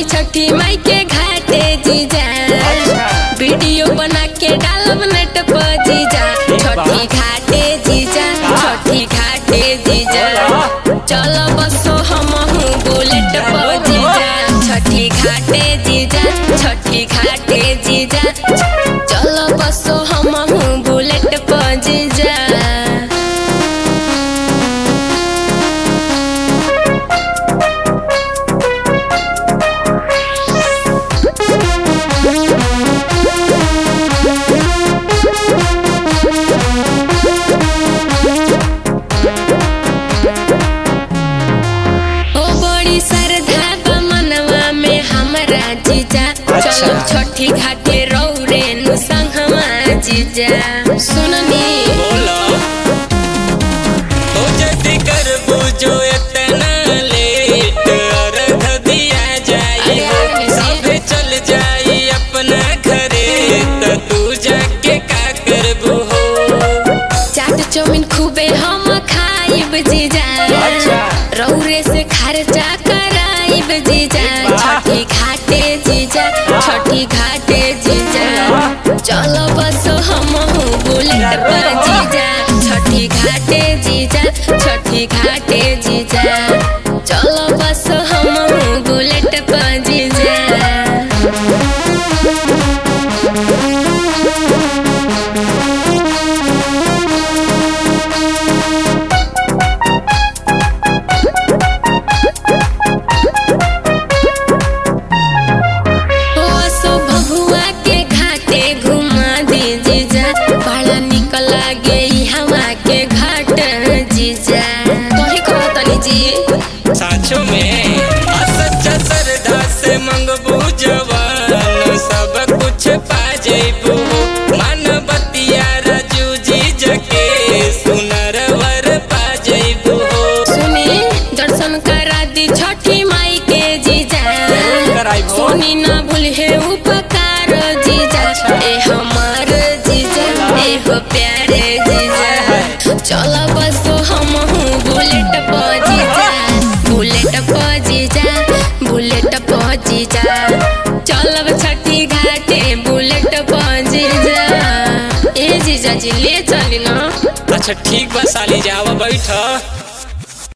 बानी छठी माई के घाटे जीजा वीडियो बना के डालब नेट पर जीजा छठी घाटे जीजा छठी घाटे जीजा चलो बसो हम बुलेट पर जीजा छठी घाटे जीजा छठी घाटे जीजा चलो बसो हम बुलेट पर जीजा ओ बड़ी श्रद्धा बा मनवा में हमरा जीजा चलो छठी घाटे रौरे नु संगमा जीजा सुननी बोला ओ जल्दी कर बुझो इतना लेट अर्घ दिया जाई अरे, सभे चल जाई अपना घरे त तू जाके का करबू हो चाट चौमिन खूबे हम खाइब जीजा रौरे से खर्चा कराइब जीजा छठी घाटे जीजा छठी घाटे जीजा चलो बस हम बुलेट पर जीजा छठी घाटे जीजा छठी घाटे जीजा चलो बस हम बुलेट पर जीजा ओ सो भगुआ के घाटे घुमा दी जीजा बड़ा निक लागे ई हवा के घाट जीजा कही कहो तनी जी साचो में आ सच्चा श्रद्धा से मंगबू जवान सब कुछ पा जइबू मन बतिया राजू जी जके सुनर वर पा जइबू सुनी दर्शन करा दी छठी माई के जीजा कराइबो। सुनी ना भूलिए उपकार जीजा ए हमार जीजा ए हो प्यारे जीजा चलो बस हम बुलेट पर जीजा बुलेट पर जीजा बुलेट पर जीजा चलब छठी घाटे बुलेट पर जीजा ए जीजा जी ले चली ना अच्छा ठीक बा साली जावा बैठ